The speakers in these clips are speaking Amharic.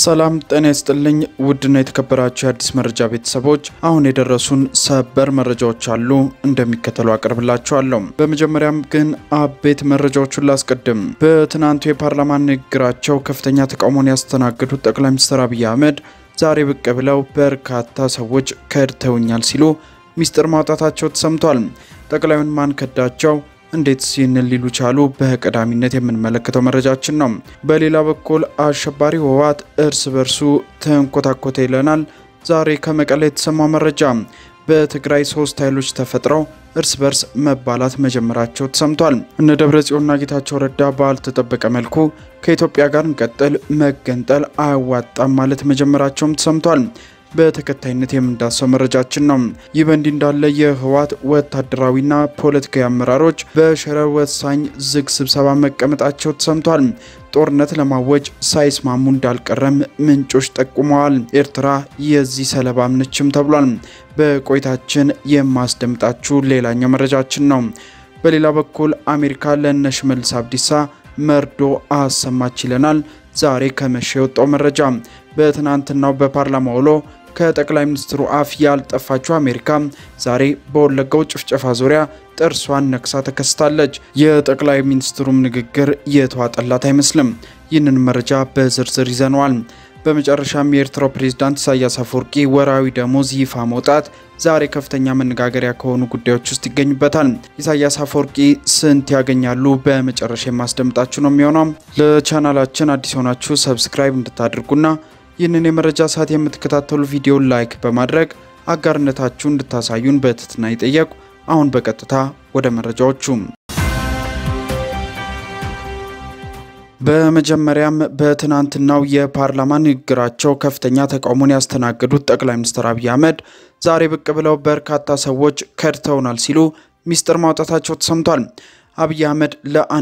ሰላም ጤና ይስጥልኝ። ውድና የተከበራችሁ የአዲስ መረጃ ቤተሰቦች አሁን የደረሱን ሰበር መረጃዎች አሉ፣ እንደሚከተሉ አቀርብላችኋለሁ። በመጀመሪያም ግን አቤት መረጃዎቹን ላስቀድም። በትናንቱ የፓርላማ ንግግራቸው ከፍተኛ ተቃውሞን ያስተናገዱት ጠቅላይ ሚኒስትር አብይ አህመድ ዛሬ ብቅ ብለው በርካታ ሰዎች ከድተውኛል ሲሉ ሚስጥር ማውጣታቸው ተሰምቷል። ጠቅላዩን ማን ከዳቸው? እንዴት ይህንን ሊሉ ቻሉ? በቀዳሚነት የምንመለከተው መረጃችን ነው። በሌላ በኩል አሸባሪ ህወሓት እርስ በርሱ ተንኮታኮተ ይለናል። ዛሬ ከመቀሌ የተሰማው መረጃ በትግራይ ሶስት ኃይሎች ተፈጥረው እርስ በርስ መባላት መጀመራቸው ተሰምቷል። እነ ደብረ ጽዮንና ጌታቸው ረዳ ባልተጠበቀ መልኩ ከኢትዮጵያ ጋር እንቀጥል፣ መገንጠል አያዋጣም ማለት መጀመራቸውም ተሰምቷል። በተከታይነት የምንዳሰው መረጃችን ነው። ይህ በእንዲህ እንዳለ የህወሓት ወታደራዊና ፖለቲካዊ አመራሮች በሸረር ወሳኝ ዝግ ስብሰባ መቀመጣቸው ተሰምቷል። ጦርነት ለማወጅ ሳይስማሙ እንዳልቀረም ምንጮች ጠቁመዋል። ኤርትራ የዚህ ሰለባም ነችም ተብሏል። በቆይታችን የማስደምጣችሁ ሌላኛው መረጃችን ነው። በሌላ በኩል አሜሪካ ለእነ ሽመልስ አብዲሳ መርዶ አሰማች ይለናል። ዛሬ ከመሸ የወጣው መረጃ በትናንትናው በፓርላማ ውሎ ከጠቅላይ ሚኒስትሩ አፍ ያልጠፋችው አሜሪካ ዛሬ በወለጋው ጭፍጨፋ ዙሪያ ጥርሷን ነክሳ ተከስታለች። የጠቅላይ ሚኒስትሩም ንግግር የተዋጠላት አይመስልም። ይህንን መረጃ በዝርዝር ይዘነዋል። በመጨረሻም የኤርትራው ፕሬዝዳንት ኢሳያስ አፈወርቂ ወራዊ ደሞዝ ይፋ መውጣት ዛሬ ከፍተኛ መነጋገሪያ ከሆኑ ጉዳዮች ውስጥ ይገኙበታል። ኢሳያስ አፈወርቂ ስንት ያገኛሉ? በመጨረሻ የማስደምጣችሁ ነው የሚሆነው። ለቻናላችን አዲስ የሆናችሁ ሰብስክራይብ እንድታደርጉና ይህንን የመረጃ ሰዓት የምትከታተሉ ቪዲዮን ላይክ በማድረግ አጋርነታችሁ እንድታሳዩን በትህትና ይጠየቁ። አሁን በቀጥታ ወደ መረጃዎቹ በመጀመሪያም በትናንትናው የፓርላማ ንግግራቸው ከፍተኛ ተቃውሞን ያስተናገዱት ጠቅላይ ሚኒስትር አብይ አህመድ ዛሬ ብቅ ብለው በርካታ ሰዎች ከድተውናል ሲሉ ሚስጥር ማውጣታቸው ተሰምቷል። አብይ አህመድ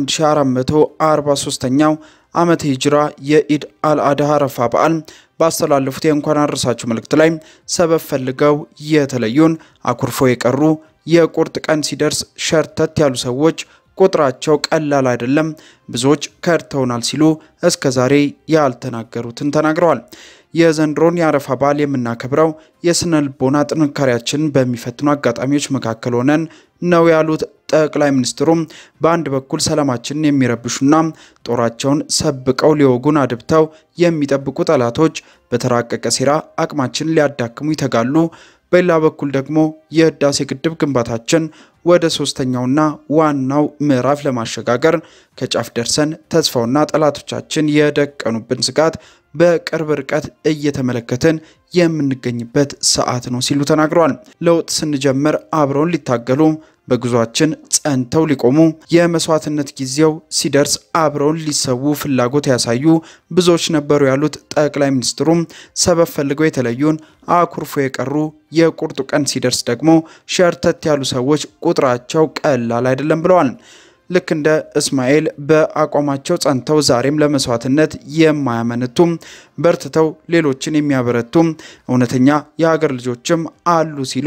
ለ1443ኛው ዓመተ ሂጅራ የኢድ አልአድሃ አረፋ በዓል ባስተላለፉት የእንኳን አደረሳችሁ መልእክት ላይ ሰበብ ፈልገው የተለዩን አኩርፎ የቀሩ የቁርጥ ቀን ሲደርስ ሸርተት ያሉ ሰዎች ቁጥራቸው ቀላል አይደለም፣ ብዙዎች ከድተውናል ሲሉ እስከ ዛሬ ያልተናገሩትን ተናግረዋል። የዘንድሮን የአረፋ በዓል የምናከብረው የስነ ልቦና ጥንካሬያችንን በሚፈትኑ አጋጣሚዎች መካከል ሆነን ነው ያሉት ጠቅላይ ሚኒስትሩም በአንድ በኩል ሰላማችንን የሚረብሹና ጦራቸውን ሰብቀው ሊወጉን አድብተው የሚጠብቁ ጠላቶች በተራቀቀ ሴራ አቅማችንን ሊያዳክሙ ይተጋሉ። በሌላ በኩል ደግሞ የህዳሴ ግድብ ግንባታችን ወደ ሶስተኛውና ዋናው ምዕራፍ ለማሸጋገር ከጫፍ ደርሰን ተስፋውና ጠላቶቻችን የደቀኑብን ስጋት በቅርብ ርቀት እየተመለከትን የምንገኝበት ሰዓት ነው ሲሉ ተናግረዋል። ለውጥ ስንጀምር አብረውን ሊታገሉ በጉዟችን ጸንተው ሊቆሙ የመስዋዕትነት ጊዜው ሲደርስ አብረውን ሊሰዉ ፍላጎት ያሳዩ ብዙዎች ነበሩ ያሉት ጠቅላይ ሚኒስትሩም ሰበብ ፈልገው የተለዩን አኩርፎ የቀሩ የቁርጡ ቀን ሲደርስ ደግሞ ሸርተት ያሉ ሰዎች ቁጥራቸው ቀላል አይደለም ብለዋል። ልክ እንደ እስማኤል በአቋማቸው ጸንተው ዛሬም ለመስዋዕትነት የማያመነቱም በርትተው ሌሎችን የሚያበረቱም እውነተኛ የሀገር ልጆችም አሉ ሲሉ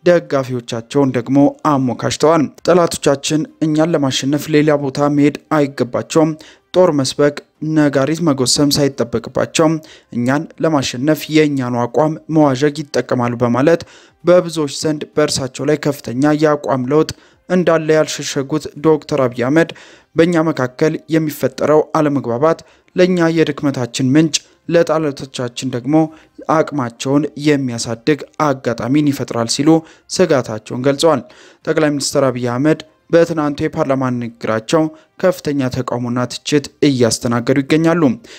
ደጋፊዎቻቸውን ደግሞ አሞካሽተዋል። ጠላቶቻችን እኛን ለማሸነፍ ሌላ ቦታ መሄድ አይገባቸውም። ጦር መስበክ፣ ነጋሪት መጎሰም ሳይጠበቅባቸው እኛን ለማሸነፍ የእኛኑ አቋም መዋዠግ ይጠቀማሉ በማለት በብዙዎች ዘንድ በእርሳቸው ላይ ከፍተኛ የአቋም ለውጥ እንዳለ ያልሸሸጉት ዶክተር አብይ አህመድ በእኛ መካከል የሚፈጠረው አለመግባባት ለእኛ የድክመታችን ምንጭ ለጠላቶቻችን ደግሞ አቅማቸውን የሚያሳድግ አጋጣሚን ይፈጥራል ሲሉ ስጋታቸውን ገልጸዋል። ጠቅላይ ሚኒስትር አብይ አህመድ በትናንቱ የፓርላማ ንግግራቸው ከፍተኛ ተቃውሞና ትችት እያስተናገዱ ይገኛሉ።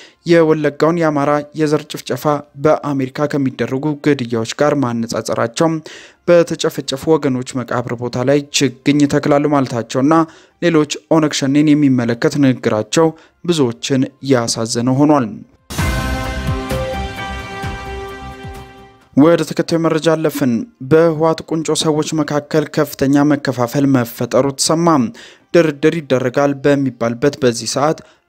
የወለጋውን የአማራ የዘር ጭፍጨፋ በአሜሪካ ከሚደረጉ ግድያዎች ጋር ማነጻጸራቸው፣ በተጨፈጨፉ ወገኖች መቃብር ቦታ ላይ ችግኝ ተክላሉ ማለታቸውና ሌሎች ኦነግ ሸኔን የሚመለከት ንግግራቸው ብዙዎችን ያሳዘነ ሆኗል። ወደ ተከታዩ መረጃ አለፍን። በህወሓት ቁንጮ ሰዎች መካከል ከፍተኛ መከፋፈል መፈጠሩ ተሰማ። ድርድር ይደረጋል በሚባልበት በዚህ ሰዓት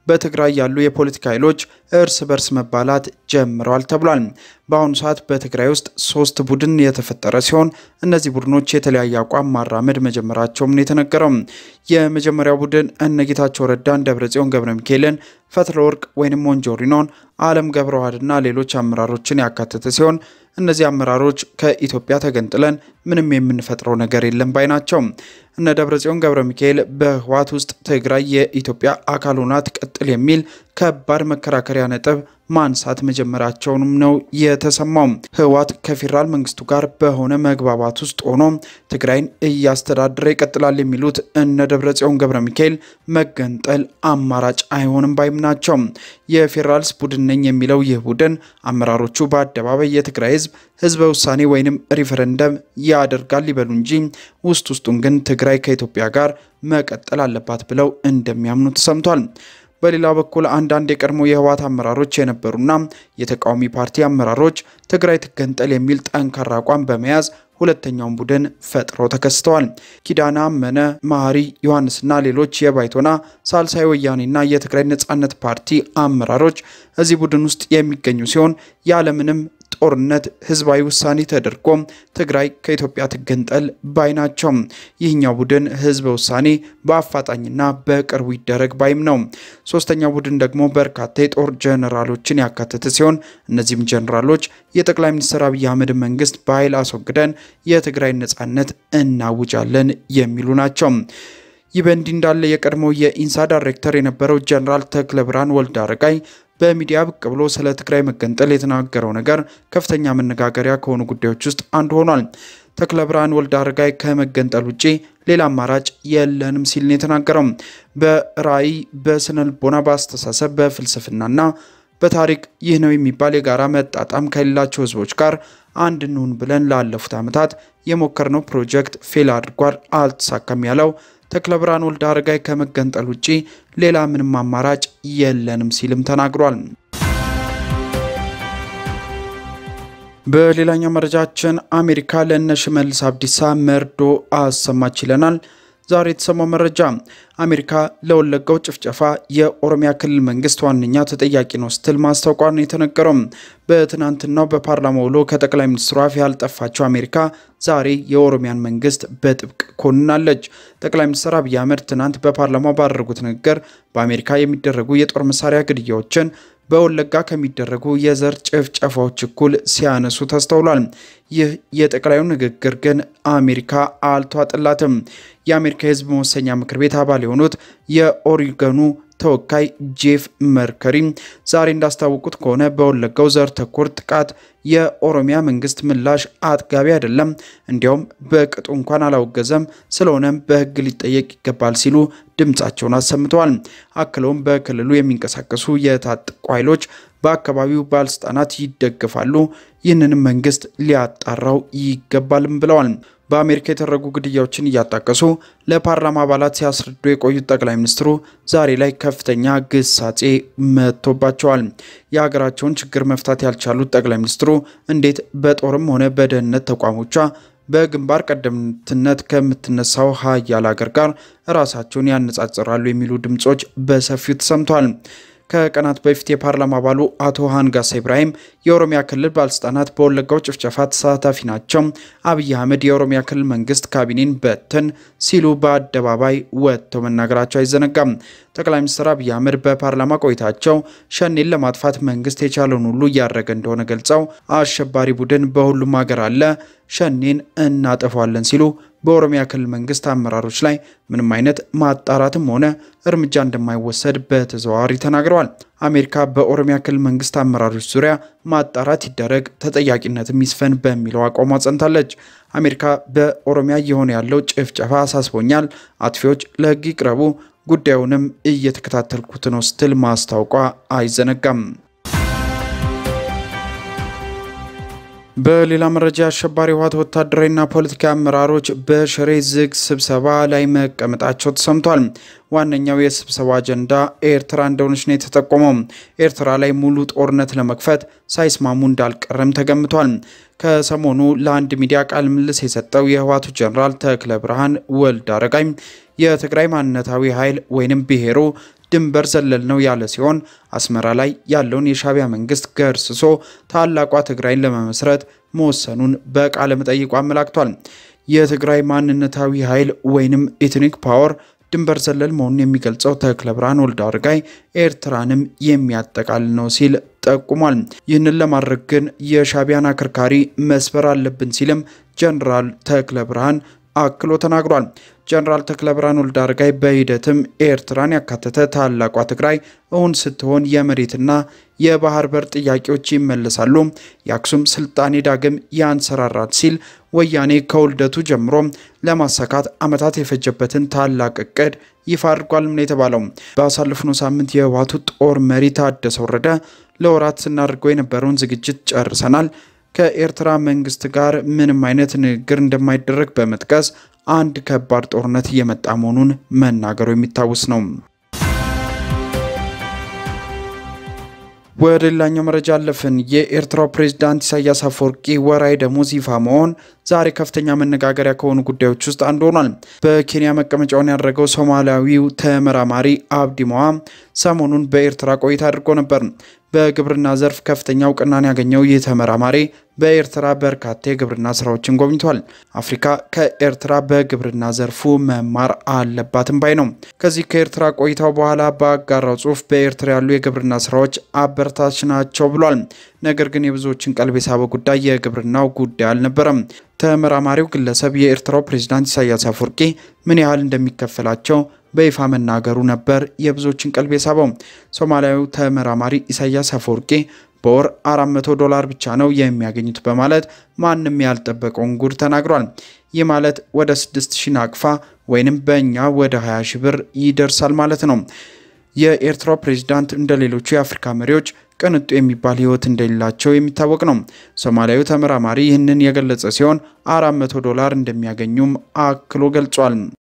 በትግራይ ያሉ የፖለቲካ ኃይሎች እርስ በርስ መባላት ጀምረዋል ተብሏል። በአሁኑ ሰዓት በትግራይ ውስጥ ሶስት ቡድን የተፈጠረ ሲሆን እነዚህ ቡድኖች የተለያየ አቋም ማራመድ መጀመራቸውም ነው የተነገረው። የመጀመሪያው ቡድን እነጌታቸው ረዳን፣ ደብረጽዮን ገብረ ሚካኤልን፣ ፈትለ ወርቅ ወይም ሞንጆሪኖን፣ አለም ገብረዋህድና ሌሎች አመራሮችን ያካተተ ሲሆን እነዚህ አመራሮች ከኢትዮጵያ ተገንጥለን ምንም የምንፈጥረው ነገር የለም ባይ ናቸው። እነ ደብረጽዮን ገብረ ሚካኤል በህወሓት ውስጥ ትግራይ የኢትዮጵያ አካል ሆና ትቀጥል የሚል ከባድ መከራከሪያ ነጥብ ማንሳት መጀመራቸውንም ነው የተሰማው። ህወሓት ከፌዴራል መንግስቱ ጋር በሆነ መግባባት ውስጥ ሆኖ ትግራይን እያስተዳደረ ይቀጥላል የሚሉት እነ ደብረጽዮን ገብረ ሚካኤል መገንጠል አማራጭ አይሆንም ባይም ናቸው። የፌዴራልስ ቡድን ነኝ የሚለው ይህ ቡድን አመራሮቹ በአደባባይ የትግራይ ህዝብ ህዝበ ውሳኔ ወይንም ሪፈረንደም ያደርጋል ይበሉ እንጂ ውስጥ ውስጡን ግን ትግራይ ከኢትዮጵያ ጋር መቀጠል አለባት ብለው እንደሚያምኑ ተሰምቷል። በሌላ በኩል አንዳንድ የቀድሞ የህወሓት አመራሮች የነበሩና የተቃዋሚ ፓርቲ አመራሮች ትግራይ ትገንጠል የሚል ጠንካራ አቋም በመያዝ ሁለተኛውን ቡድን ፈጥረው ተከስተዋል። ኪዳነ አመነ፣ መሐሪ ዮሐንስና ሌሎች የባይቶና ሳልሳይ ወያኔና የትግራይ ነጻነት ፓርቲ አመራሮች እዚህ ቡድን ውስጥ የሚገኙ ሲሆን ያለምንም ጦርነት ህዝባዊ ውሳኔ ተደርጎ ትግራይ ከኢትዮጵያ ትገንጠል ባይ ናቸው። ይህኛው ቡድን ህዝበ ውሳኔ በአፋጣኝና በቅርቡ ይደረግ ባይም ነው። ሶስተኛው ቡድን ደግሞ በርካታ የጦር ጀነራሎችን ያካተተ ሲሆን እነዚህም ጀነራሎች የጠቅላይ ሚኒስትር አብይ አህመድ መንግስት በኃይል አስወግደን የትግራይ ነጻነት እናውጃለን የሚሉ ናቸው። ይህ በእንዲህ እንዳለ የቀድሞው የኢንሳ ዳይሬክተር የነበረው ጀነራል ተክለ ብርሃን ወልደ አረጋይ በሚዲያ ብቅ ብሎ ስለ ትግራይ መገንጠል የተናገረው ነገር ከፍተኛ መነጋገሪያ ከሆኑ ጉዳዮች ውስጥ አንዱ ሆኗል። ተክለ ብርሃን ወልደ አረጋይ ከመገንጠል ውጭ ሌላ አማራጭ የለንም ሲል ነው የተናገረው። በራዕይ፣ በስነ ልቦና፣ በአስተሳሰብ፣ በፍልስፍናና በታሪክ ይህ ነው የሚባል የጋራ መጣጣም ከሌላቸው ህዝቦች ጋር አንድ እንሁን ብለን ላለፉት ዓመታት የሞከርነው ፕሮጀክት ፌል አድርጓል፣ አልተሳካም ያለው ተክለ ብርሃን ወልደ አረጋይ ከመገንጠል ውጪ ሌላ ምንም አማራጭ የለንም ሲልም ተናግሯል። በሌላኛው መረጃችን አሜሪካ ለእነ ሽመልስ አብዲሳ መርዶ አሰማች ይለናል። ዛሬ የተሰማው መረጃ አሜሪካ ለወለጋው ጭፍጨፋ የኦሮሚያ ክልል መንግስት ዋነኛ ተጠያቂ ነው ስትል ማስታወቋ ነው የተነገረው። በትናንትናው በፓርላማ ውሎ ከጠቅላይ ሚኒስትሩ አፍ ያልጠፋቸው አሜሪካ ዛሬ የኦሮሚያን መንግስት በጥብቅ ኮንናለች። ጠቅላይ ሚኒስትር አብይ አህመድ ትናንት በፓርላማው ባደረጉት ንግግር በአሜሪካ የሚደረጉ የጦር መሳሪያ ግድያዎችን በወለጋ ከሚደረጉ የዘር ጭፍጨፋዎች እኩል ሲያነሱ ተስተውሏል። ይህ የጠቅላዩ ንግግር ግን አሜሪካ አልተዋጥላትም። የአሜሪካ የህዝብ መወሰኛ ምክር ቤት አባል የሆኑት የኦሪገኑ ተወካይ ጄፍ መርከሪ ዛሬ እንዳስታወቁት ከሆነ በወለጋው ዘር ተኮር ጥቃት የኦሮሚያ መንግስት ምላሽ አጥጋቢ አይደለም፣ እንዲያውም በቅጡ እንኳን አላወገዘም። ስለሆነም በህግ ሊጠየቅ ይገባል ሲሉ ድምጻቸውን አሰምተዋል። አክለውም በክልሉ የሚንቀሳቀሱ የታጠቁ ኃይሎች በአካባቢው ባለስልጣናት ይደገፋሉ፣ ይህንንም መንግስት ሊያጣራው ይገባልም ብለዋል። በአሜሪካ የተደረጉ ግድያዎችን እያጣቀሱ ለፓርላማ አባላት ሲያስረዱ የቆዩት ጠቅላይ ሚኒስትሩ ዛሬ ላይ ከፍተኛ ግሳጼ መጥቶባቸዋል። የሀገራቸውን ችግር መፍታት ያልቻሉት ጠቅላይ ሚኒስትሩ እንዴት በጦርም ሆነ በደህንነት ተቋሞቿ በግንባር ቀደምትነት ከምትነሳው ሀያል ሀገር ጋር ራሳቸውን ያነጻጽራሉ የሚሉ ድምጾች በሰፊው ተሰምተዋል። ከቀናት በፊት የፓርላማ አባሉ አቶ ሃንጋሳ ኢብራሂም የኦሮሚያ ክልል ባለስልጣናት በወለጋው ጭፍጨፋ ተሳታፊ ናቸው፣ አብይ አህመድ የኦሮሚያ ክልል መንግስት ካቢኔን በትን ሲሉ በአደባባይ ወጥተው መናገራቸው አይዘነጋም። ጠቅላይ ሚኒስትር አብይ አህመድ በፓርላማ ቆይታቸው ሸኔን ለማጥፋት መንግስት የቻለውን ሁሉ እያደረገ እንደሆነ ገልጸው አሸባሪ ቡድን በሁሉም ሀገር አለ፣ ሸኔን እናጠፋለን ሲሉ በኦሮሚያ ክልል መንግስት አመራሮች ላይ ምንም አይነት ማጣራትም ሆነ እርምጃ እንደማይወሰድ በተዘዋዋሪ ተናግረዋል። አሜሪካ በኦሮሚያ ክልል መንግስት አመራሮች ዙሪያ ማጣራት ይደረግ፣ ተጠያቂነትም ይስፈን በሚለው አቋሟ ጸንታለች። አሜሪካ በኦሮሚያ እየሆነ ያለው ጭፍጨፋ አሳስቦኛል፣ አጥፊዎች ለህግ ይቅረቡ፣ ጉዳዩንም እየተከታተልኩት ነው ስትል ማስታወቋ አይዘነጋም። በሌላ መረጃ የአሸባሪ ህወሓት ወታደራዊና ፖለቲካዊ አመራሮች በሽሬ ዝግ ስብሰባ ላይ መቀመጣቸው ተሰምቷል። ዋነኛው የስብሰባ አጀንዳ ኤርትራ እንደሆነች ነው የተጠቆመው። ኤርትራ ላይ ሙሉ ጦርነት ለመክፈት ሳይስማሙ እንዳልቀረም ተገምቷል። ከሰሞኑ ለአንድ ሚዲያ ቃለ ምልልስ የሰጠው የህወሓቱ ጀኔራል ተክለ ብርሃን ወልድ አረጋይ የትግራይ ማንነታዊ ኃይል ወይንም ብሔሩ ድንበር ዘለል ነው ያለ ሲሆን አስመራ ላይ ያለውን የሻዕቢያ መንግስት ገርስሶ ታላቋ ትግራይን ለመመስረት መወሰኑን በቃለ መጠይቁ አመላክቷል። የትግራይ ማንነታዊ ኃይል ወይንም ኤትኒክ ፓወር ድንበር ዘለል መሆኑን የሚገልጸው ተክለ ብርሃን ወልደ አረጋይ ኤርትራንም የሚያጠቃልል ነው ሲል ጠቁሟል። ይህንን ለማድረግ ግን የሻዕቢያን አከርካሪ መስበር አለብን ሲልም ጀነራል ተክለ ብርሃን አክሎ ተናግሯል። ጀነራል ተክለ ብርሃን ወልደ አረጋይ በሂደትም ኤርትራን ያካተተ ታላቋ ትግራይ እውን ስትሆን የመሬትና የባህር በር ጥያቄዎች ይመለሳሉ፣ የአክሱም ስልጣኔ ዳግም ያንሰራራል ሲል ወያኔ ከውልደቱ ጀምሮ ለማሳካት ዓመታት የፈጀበትን ታላቅ እቅድ ይፋ አድርጓል ነው የተባለው። ባሳለፍነው ሳምንት የህወሓቱ ጦር መሪ ታደሰ ወረደ ለወራት ስናደርገው የነበረውን ዝግጅት ጨርሰናል ከኤርትራ መንግስት ጋር ምንም አይነት ንግግር እንደማይደረግ በመጥቀስ አንድ ከባድ ጦርነት እየመጣ መሆኑን መናገሩ የሚታወስ ነው። ወደ ሌላኛው መረጃ አለፍን። የኤርትራው ፕሬዝዳንት ኢሳያስ አፈወርቂ ወራዊ ደሞዝ ይፋ መሆን ዛሬ ከፍተኛ መነጋገሪያ ከሆኑ ጉዳዮች ውስጥ አንዱ ሆኗል። በኬንያ መቀመጫውን ያደረገው ሶማሊያዊው ተመራማሪ አብዲ ሞዋ ሰሞኑን በኤርትራ ቆይታ አድርጎ ነበር። በግብርና ዘርፍ ከፍተኛ እውቅናን ያገኘው ይህ ተመራማሪ በኤርትራ በርካታ የግብርና ስራዎችን ጎብኝቷል። አፍሪካ ከኤርትራ በግብርና ዘርፉ መማር አለባትም ባይ ነው። ከዚህ ከኤርትራ ቆይታው በኋላ በአጋራው ጽሑፍ በኤርትራ ያሉ የግብርና ስራዎች አበረታች ናቸው ብሏል። ነገር ግን የብዙዎችን ቀልብ የሳበው ጉዳይ የግብርናው ጉዳይ አልነበረም። ተመራማሪው ግለሰብ የኤርትራው ፕሬዝዳንት ኢሳያስ አፈወርቂ ምን ያህል እንደሚከፈላቸው በይፋ መናገሩ ነበር የብዙዎችን ቀልብ የሳበው። ሶማሊያዊው ተመራማሪ ኢሳያስ አፈወርቂ በወር 400 ዶላር ብቻ ነው የሚያገኙት በማለት ማንም ያልጠበቀውን ጉድ ተናግሯል። ይህ ማለት ወደ 6000 ናቅፋ ወይንም በእኛ ወደ 20 ሺህ ብር ይደርሳል ማለት ነው። የኤርትራው ፕሬዝዳንት እንደ ሌሎቹ የአፍሪካ መሪዎች ቅንጡ የሚባል ሕይወት እንደሌላቸው የሚታወቅ ነው። ሶማሊያዊ ተመራማሪ ይህንን የገለጸ ሲሆን 400 ዶላር እንደሚያገኙም አክሎ ገልጿል።